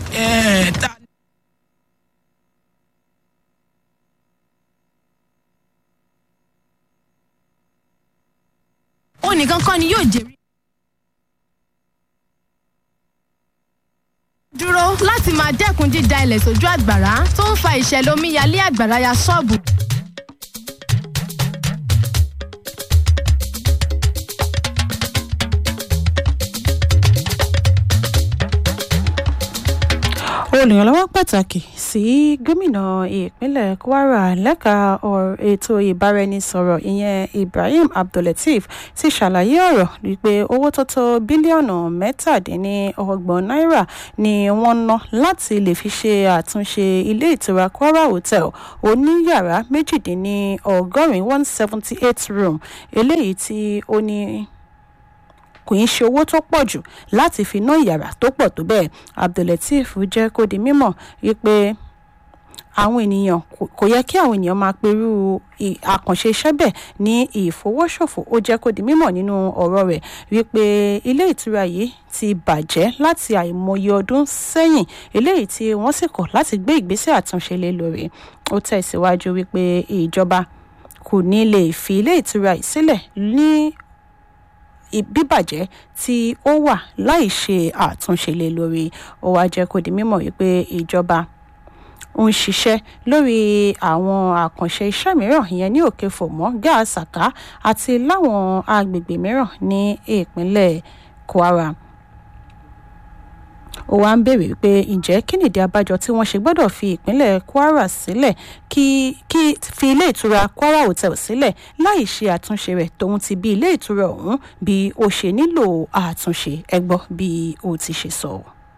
ẹ̀ ta. ó nìkan kọ́ ni yóò jèrè. dúró láti máa dẹ́kun dída ilẹ̀ sójú àgbàrá tó ń fa ìṣẹ̀lẹ̀ omíyalé àgbàrá ya ṣọ́ọ̀bù. olùrànlọ́wọ́ pàtàkì sí gómìnà ìpínlẹ̀ kwara lẹ́ka ọ̀rọ̀ ètò ìbáraẹnisọ̀rọ̀ ìyẹn ibrahim abdullateef ti ṣàlàyé ọ̀rọ̀ wípé owó tó tó bílíọ̀nù mẹ́tàdínlọ́gbọ̀n náírà ni wọ́n ná láti lè fi ṣe àtúnṣe ilé ìtura kwara hotel oníyàrá méjìdínlọ́gọ́rin one seventy eight room eléyìí tí ó ní kò ń ṣe owó tó pọ̀ jù láti fi ná ìyàrá tó pọ̀ tó bẹ́ẹ̀ abdullateef jẹ́ kó di mímọ̀ wípé àwọn ènìyàn kò yẹ kí àwọn ènìyàn máa perú àkànṣe iṣẹ́ bẹ́ẹ̀ ní ìfowóṣòfò ó jẹ́ kó di mímọ̀ nínú ọ̀rọ̀ rẹ̀ wípé ilé ìtura yìí ti bàjẹ́ láti àìmọye ọdún sẹ́yìn eléyìí tí wọ́n sì kọ̀ láti gbé ìgbésẹ̀ àtúnṣe lé lórí ó tẹ̀síwájú wípé ìjọba kò ní lè fi ilé ìtura yìí sílẹ̀ ní bíbàjẹ́ tí ó wà láì ṣe àtúnṣe lé lórí ó wá jẹ́ kó di mímọ̀ wípé ìjọba ń ṣiṣẹ́ lórí àwọn àkànṣe iṣẹ́ mìíràn ìyẹn ní òkè fòmọ́ gáàsàká àti láwọn agbègbè mìíràn ní ìpínlẹ̀ kwara ó wá ń béèrè pé ǹjẹ́ kí nìdí abájọ tí wọ́n ṣe gbọ́dọ̀ fi ìpínlẹ̀ kwara sílẹ̀ kí kí fi ilé ìtura kwara hotel sílẹ̀ láì ṣe àtúnṣe rẹ̀ tóun ti bí ilé ìtura ọ̀hún bí ó ṣe nílò àtúnṣe ẹ gbọ́ bí ó ti ṣe sọ.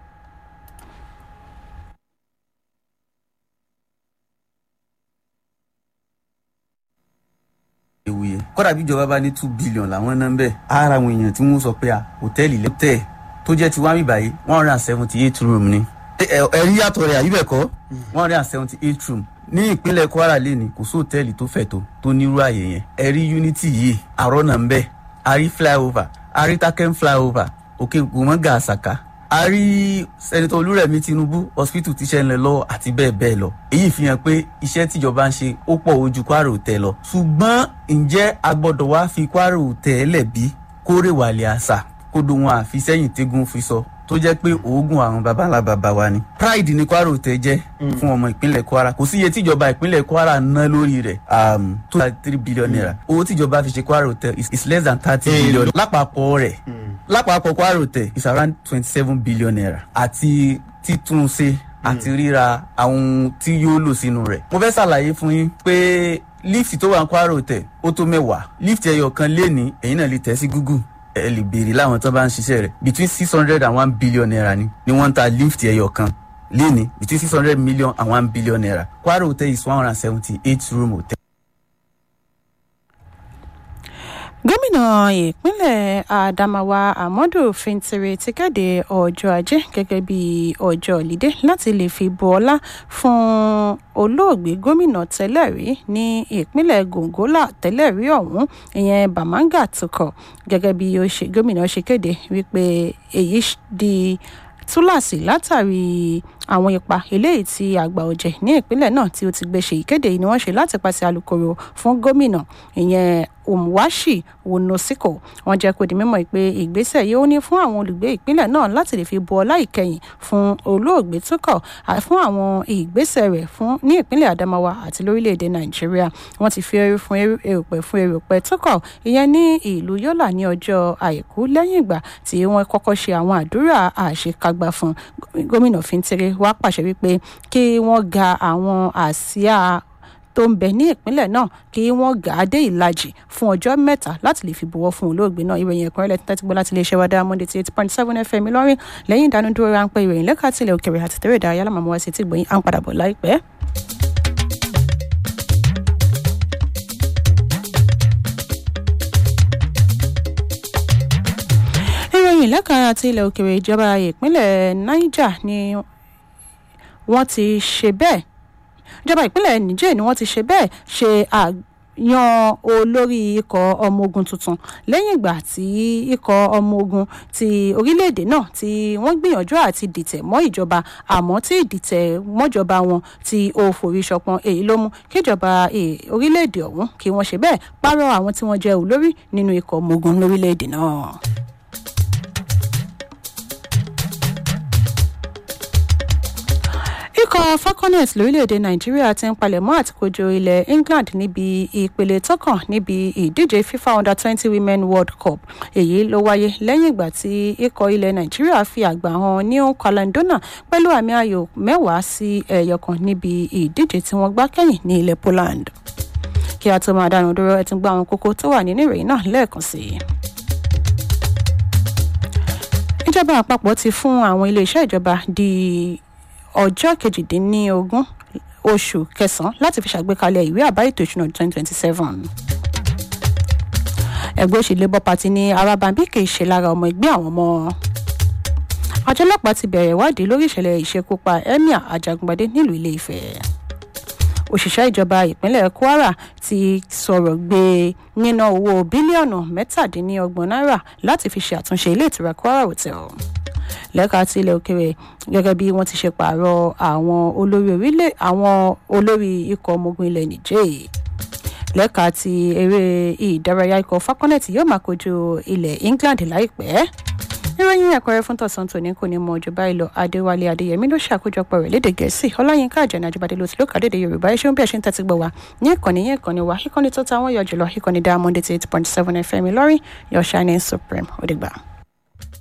ewuye kódà bí ìjọba bá ní two billion làwọn náà ń bẹ ara àwọn èèyàn tí wọn sọ pé à hòtẹ́ẹ̀lì lẹ́tẹ̀ tó jẹ́ ti wá mi báyìí one hundred and seventy eight room ni. ẹ̀rí yàtọ̀ rẹ̀ àyíbẹ̀ kọ́ one hundred and seventy eight room ní ìpínlẹ̀ kwara lẹ́ni kò sí hòtẹ́ẹ̀lì tó fẹ̀ tó tó nírú àyè yẹn ẹ̀rí unity yìí àrọ́nà ń bẹ̀ àrí flyover àrí taken flyover òkè gbòmọ́gà àṣàkà àrí sẹ́nitọ́ olúrẹ̀mí tinubu hospital tíṣẹ́ ń lọ lọ́wọ́ àti bẹ́ẹ̀ bẹ́ẹ̀ lọ èyí fi hàn pé iṣẹ́ tíjọba ń ṣe ó pọ̀ ojú kwara hotel lọ ṣùgbọ́n ǹjẹ́ a gbọ́dọ̀ wá fi kwara hotel lẹ̀ bí kórè wàlẹ̀ àṣà kódò wọn àfi sẹ́yìn tégún fi sọ tó jẹ́ pé oògùn àwọn babalá baba wa ni. pride ni kwara hotel jẹ́ fún ọmọ ìpínlẹ̀ kwara kò sí iye tíjọba ìpínlẹ̀ kwara ná lórí rẹ̀ tó thirty three billion naira owó tíjọba fi ṣe kwara hotel is, is less than thirty billion lápapọ̀ rẹ̀ lápapọ̀ kwara hotel is around twenty seven billion naira àti títúnṣe àti ríra àwọn tí yóò lò sínú rẹ̀. mo fẹ́ ṣàlàyé fún yín pé lift tó wà ní kwara hotel ó tó mẹ́wàá lift ẹyọ kan lé ní ẹ̀yin náà lè tẹ̀ sí google ẹ lè béèrè láwọn tó bá ń ṣiṣẹ́ rẹ̀ between six hundred and one billion naira ni ni wọ́n ń ta lift ẹyọ kan léni between six hundred million and one billion naira kwara hotel is one hundred and seventy eight room hotel. gómìnà ìpínlẹ̀ adamawa amadu fintiri ti kéde ọjọ́ ajé gẹ́gẹ́ bí ọjọ́ ìlídé láti lè fi bu ọlá fún olóògbé gómìnà tẹ́lẹ̀ rí ní ìpínlẹ̀ gongola tẹ́lẹ̀ rí ọ̀hún ìyẹn bamanga tukọ̀ gẹ́gẹ́ bí gómìnà ṣe kéde wípé èyí di túláàsì látàrí àwọn ipa eléyìí tí àgbà ọ̀jẹ̀ ní ìpínlẹ̀ náà tí ó ti gbé ṣe ìkéde yìí ni wọ́n ṣe láti pàṣẹ alūkkóró fún gómìnà ìyẹn omwashi wonosiko wọ́n jẹ́ kó di mímọ̀ pé ìgbésẹ̀ yìí ó ní fún àwọn olùgbé ìpínlẹ̀ náà láti lè fi bu ọlá ìkẹyìn fún olóògbé tó kọ̀ fún àwọn ìgbésẹ̀ rẹ̀ fún ní ìpínlẹ̀ adamawa àti lórílẹ̀‐èdè nàìjíríà wọ́n ti fi ẹrú fún erùpẹ̀ fún erùpẹ̀ tó kọ̀ ìyẹn ní ìlú yọ́là ní ọjọ́ àìkú lẹ́yìn ìgbà tí wọ́n kọ́kọ́ ṣe àwọn àdúrà àṣekágbá fún gómìnà fintiri wá pàṣẹ wípé kí wọ́n ga àwọn àsíá tó ń bẹ ní ìpínlẹ̀ náà kí wọ́n gà á dé ìlàjì fún ọjọ́ mẹ́ta láti lè fi buwọ́ fún olóògbé náà ìròyìn ẹ̀kọ́ rẹ̀ tẹ́tí gbọ́ láti iléeṣẹ́ wa dáa monday eight point seven fm lọ́rìn lẹ́yìn ìdánudúró ráńpẹ́ ìròyìn lẹ́ka tilẹ̀ òkèrè àti tẹ̀rẹ̀ ìdárayá lámàmú wá sí ti gbòyìn à ń padà bọ̀ láìpẹ́. ìròyìn lẹ́ka àti ilẹ̀ òkèrè ìjọba ìpínlẹ̀ niger ni wọ́n ti ṣe bẹ́ẹ̀ ìjọba ìpínlẹ̀ niger ni wọ́n ti ṣe bẹ́ẹ̀ ṣe yan olórí ikọ̀ ọmọ ogun tuntun lẹ́yìn ìgbà tí ikọ̀ ọmọ ogun ti orílẹ̀-èdè náà tí wọ́n gbìyànjú àti dìtẹ̀ mọ́ ìjọba àmọ́ tí ìdìtẹ̀ mọ́jọba wọn tí ó forí ṣọpọ́n èyí ló mú kíjọba orílẹ̀-èdè ọ̀hún kí wọ́n ṣe bẹ́ẹ̀ pààrọ̀ àwọn tí wọ́n jẹ́ olórí nínú ikọ̀ ọmọ ogun lórílẹ̀-èdè náà. ikọ̀ falconet lórílẹ̀‐èdè nàìjíríà ti ń palẹ̀mọ́ àti kojú ilẹ̀ england níbi ìpele tọkàn níbi ìdíje fifa under twenty women world cup èyí ló wáyé lẹ́yìn ìgbà tí ikọ̀ ilẹ̀ nàìjíríà fi àgbà hàn new caledona pẹ̀lú àmì ayò mẹ́wàá sí ẹ̀yọ̀kan níbi ìdíje tí wọ́n gbá kẹ́yìn ní ilẹ̀ poland kí a tó máa dánu dúró ẹ ti gbọ́ àwọn kókó tó wà nínú ìròyìn náà lẹ́ẹ̀kan sí i ìjọba àpapọ̀ ti fún àwọn iléeṣẹ́ ìjọba di ọjọ́ kejìdínlógún oṣù kẹsàn-án láti fi ṣàgbékalẹ̀ ìwé àbá ètò ìṣúná twenty twenty seven. ẹgbẹ́ òṣèlú labour party ní arábàbí kì í ṣe lára ọmọ ẹgbẹ́ àwọn ọmọ. àjọ ọlọ́pàá ti bẹ̀rẹ̀ ìwádìí lórí ìṣẹ̀lẹ̀ ìṣekúpa emir ajagungbadé nílùú ilé ifẹ̀. òṣìṣẹ́ ìjọba ìpínlẹ̀ kwara ti sọ̀rọ̀ gbé níná owó bílíọ̀nù mẹ́tàdínlọ́gbọ̀n náírà láti fi ṣe àtúnṣe ilé ìtura kwara hotel lẹ́ka ti ilẹ̀ òkèrè gẹ́gẹ́ bí wọ́n ti ṣe pààrọ̀ àwọn olórí orílẹ̀ àwọn olórí ikọ̀ ọmọ ogun ilẹ̀ nìjẹ́ lẹ́ka ti eré ìdárayá ikọ̀ falconet yóò máa kojú ilẹ̀ england láìpẹ́ ìròyìn ẹ̀kọ́rẹ́ fún tọ̀sán tòní kò ní mọ ọjọ́ báyìí lọ adéwálé adéyẹmí ló ṣàkójọpọ̀ rẹ̀ léde gẹ̀ẹ́sì ọláyínká àjẹnà àjọbadé ló ti lókà dédé yorùbá ẹ ṣeun bí ẹ ṣe ń tẹ́tí gbọ́ wa ní ìkànnì yẹn ìkànnì wa ìkànnì tó ta wọ́n yọ jùlọ ìkànnì diamond eight point seven fm ìlọrin your shining supreme ó dìgbà.